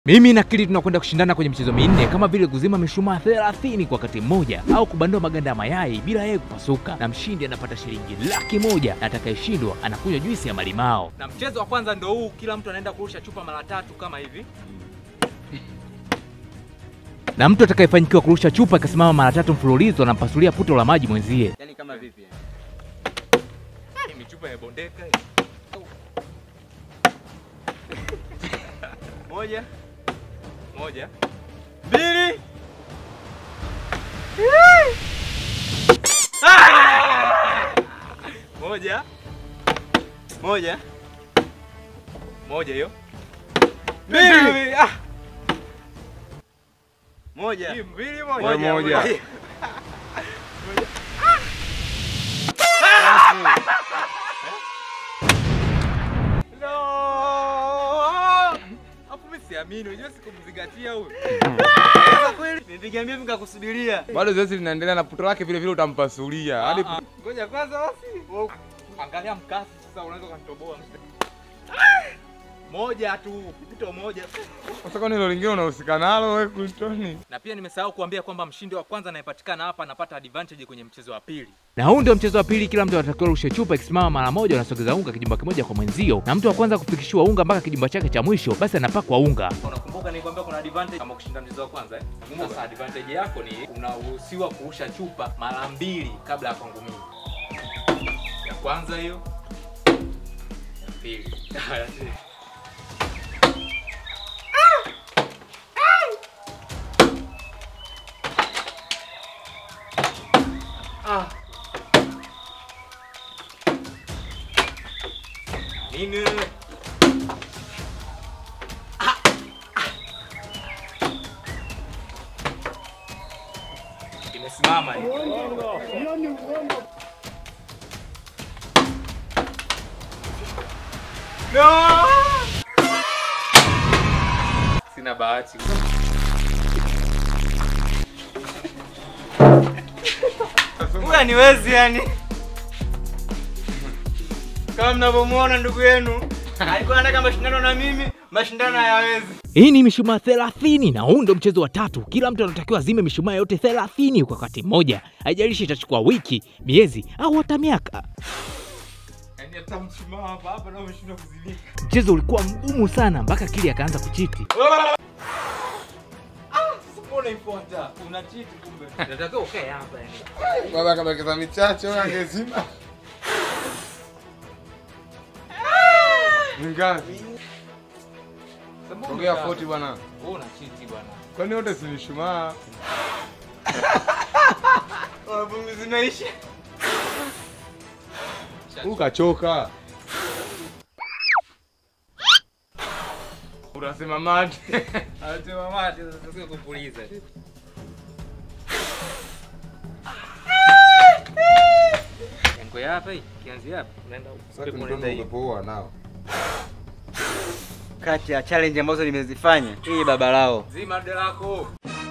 Mimi na Kili tunakwenda kushindana kwenye michezo minne kama vile kuzima mishumaa 30 kwa wakati mmoja au kubandua maganda ya mayai bila yeye kupasuka, na mshindi anapata shilingi laki moja na atakayeshindwa anakunywa juisi ya malimao. Na mchezo wa kwanza ndo huu, kila mtu anaenda kurusha chupa mara tatu kama hivi. Na mtu atakayefanikiwa kurusha chupa ikasimama mara tatu mfululizo anampasulia puto la maji mwenzie. Yaani kama vipi? Hii ni chupa imebondeka hii. Moja. Moja. Mbili. Moja. Moja. Moja hiyo. Mbili. Ah. Moja. Hii mbili moja. Moja, moja. No! Hapo mimi siamini, unajua sikumzingatia huyu. Sasa kweli Nipigamia nikakusubiria. Bado zoezi linaendelea na puto lake vile vile utampasulia hadi Ah, ah. Ngoja kwanza basi. Wow. Angalia mkasi sasa unaweza kunitoboa. Moja tu, puto moja. sasa, kwani hilo lingine unahusika nalo wewe Kultoni? Na pia nimesahau kuambia kwamba mshindi wa kwanza anayepatikana hapa anapata advantage kwenye mchezo wa pili. Na huu ndio mchezo wa pili, kila mtu anatakiwa rushe chupa ikisimama mara moja, unasogeza unga kijumba kimoja kwa mwenzio, na mtu wa kwanza kufikishiwa unga mpaka kijumba chake cha mwisho, basi anapakwa unga. Unakumbuka nilikwambia kuna advantage kama kushinda mchezo wa kwanza eh? Sasa advantage yako ni unaruhusiwa kurusha chupa mara mbili kabla ya kwangu mimi. Ya kwanza hiyo. Ya pili. Ah. Nini? Imesimama hiyo. No! Sina bahati. Huyu niwezi yani. Kama mnavyomuona ndugu yenu alikuwa anataka mashindano na mimi, mashindano hayawezi. Hii ni mishumaa 30 na huu ndio mchezo wa tatu. Kila mtu anatakiwa azime mishumaa yote 30 kwa wakati mmoja, haijalishi itachukua wiki, miezi au hata miaka. Yaani hata mshumaa hapa hapa nao umeshindwa kuzimika. Mchezo ulikuwa mgumu sana mpaka Kili akaanza kuchiti. Sasa mbona ifuata? Una cheat kumbe. Nataka ukae hapa yani. Baba kama kesa michache wewe angezima. Ngapi? Ongea 40 bwana. Wewe una cheat bwana. Kwani wote si mishumaa? Wanafunzi zinaisha. Ukachoka. Unasema mate. Anasema mate sasa sio kupuliza. Yango ya hapa hii, kianzia hapa. Unaenda Sasa huko. ndio umepoa nao. Kati ya challenge ambazo nimezifanya, hii baba lao. Zima de lako.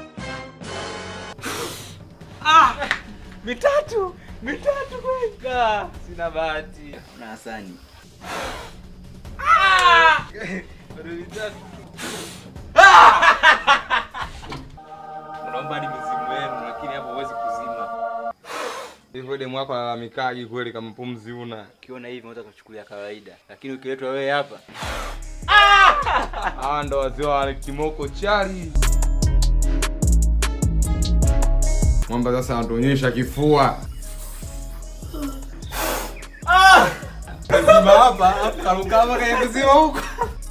Ah! Mitatu! Mitatu kweli. Ah, Sina bahati. Na Hasani. Bado mitatu. Unaomba hadi mizimu yenu lakini hapo huwezi kuzima. Hivyo demu wako alalamikaji kweli kama pumzi una. Ukiona hivi unaweza kuchukulia kawaida, lakini ukiletwa wewe hapa, Hawa ndo wazee wa kimoko chali. Mwamba sasa anatuonyesha kifua. Kazima hapa, hapo karuka hapa kwenye kuzima huko.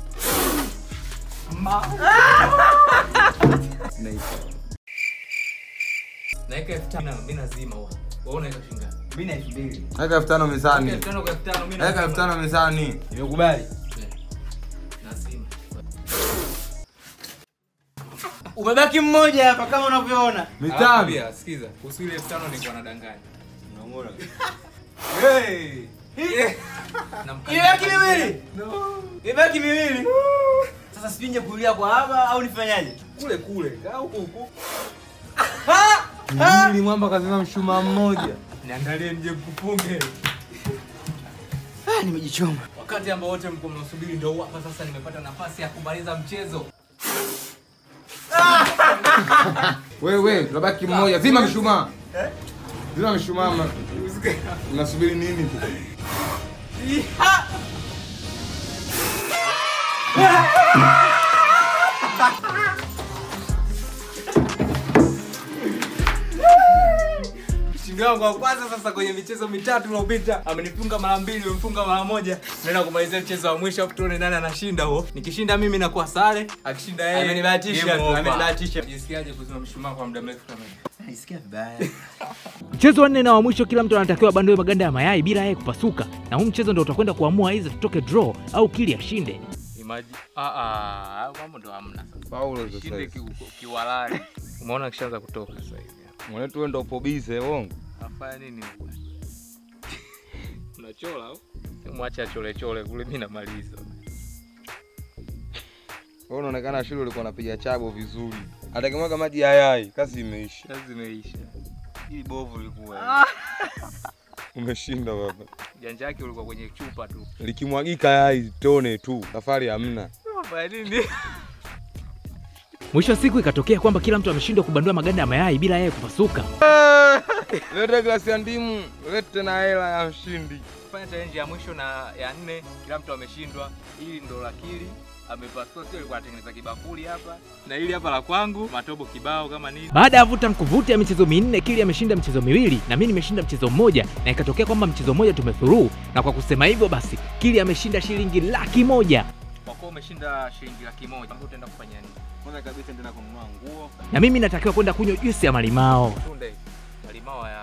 Naika elfu tano mimi nazima huwa. Wewe unaweka shilingi ngapi? mimi na elfu mbili. Weka elfu tano mezani. Elfu tano kwa elfu tano mimi Weka elfu tano mezani. Nimekubali. Nazima. Umebaki mmoja hapa kama unavyoona. Alafu Mitano. pia sikiza, kuhusu ile elfu tano nilikuwa nadanganya. Unamuona? Hey! Namkanya. Ibaki miwili. No. Ibaki miwili. Sasa sipinje kulia kwa hapa au nifanyaje? Kule kule, kaa huko huko. Ili mwamba kazima mshumaa mmoja. Niangalie nje mkupunge. Ah, nimejichoma. Wakati ambao wote mko mnasubiri ndio huu hapa sasa nimepata nafasi ya kumaliza mchezo. Wewe, tunabaki mmoja. Zima mshumaa. Zima mshumaa. mna- Mnasubiri nini? Mshindi wangu wa kwanza sasa kwenye michezo mitatu iliyopita amenifunga mara mbili, amenifunga mara moja. Naenda kumalizia mchezo wa mwisho afu tuone nani anashinda huo. Nikishinda mimi nakuwa sare, akishinda yeye Amenibahatisha game tu, over. amenibahatisha. Jisikiaje kuzima mshumaa kwa muda mrefu kama hivi? Nisikia vibaya. Mchezo wa nne na wa mwisho, kila mtu anatakiwa abandoe maganda ya mayai bila yeye kupasuka, na huu mchezo ndio utakwenda kuamua aidha tutoke draw au kili ashinde. Imagine ah ah, mambo ndo hamna sasa. Paulo Shinde sasa. ki- kiwalali. Umeona kishaanza kutoka sasa hivi. Mwanetu wewe ndo upo busy, uongo. Afanya nini huko? Unachola au? Mwache achole chole kule mimi namaliza. Wewe unaonekana shule ulikuwa unapiga chabo vizuri. Atakimwaga maji ya yai, kazi imeisha. Kazi imeisha. Hii bovu lilikuwa. Umeshinda baba. Janja yake ulikuwa kwenye chupa tu. Likimwagika yai tone tu, safari hamna. Afanya nini? Mwisho wa siku ikatokea kwamba kila mtu ameshindwa kubandua maganda ya mayai bila yeye kupasuka. Lete glasi ya ndimu, lete na hela ya mshindi. Fanya challenge ya mwisho na ya nne, kila mtu ameshindwa. Hili ndo la Kili amepasua, sio alikuwa anatengeneza kibakuli hapa, na hili hapa la kwangu, matobo kibao kama nini. Baada ya vuta mkuvuta ya michezo minne, Kili ameshinda mchezo miwili na mimi nimeshinda mchezo mmoja, na ikatokea kwamba mchezo mmoja tumethuruu, na kwa kusema hivyo basi Kili ameshinda shilingi laki moja Kwa kuwa umeshinda shilingi laki moja, utaenda kufanya nini? Kwanza kabisa nitaenda kununua nguo. na mimi natakiwa kwenda kunywa juisi ya malimao. Tunde malimao ya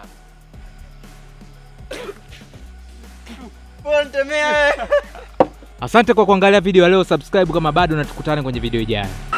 Pontemea. Asante kwa kuangalia video ya leo, subscribe kama bado, na tukutane kwenye video ijayo.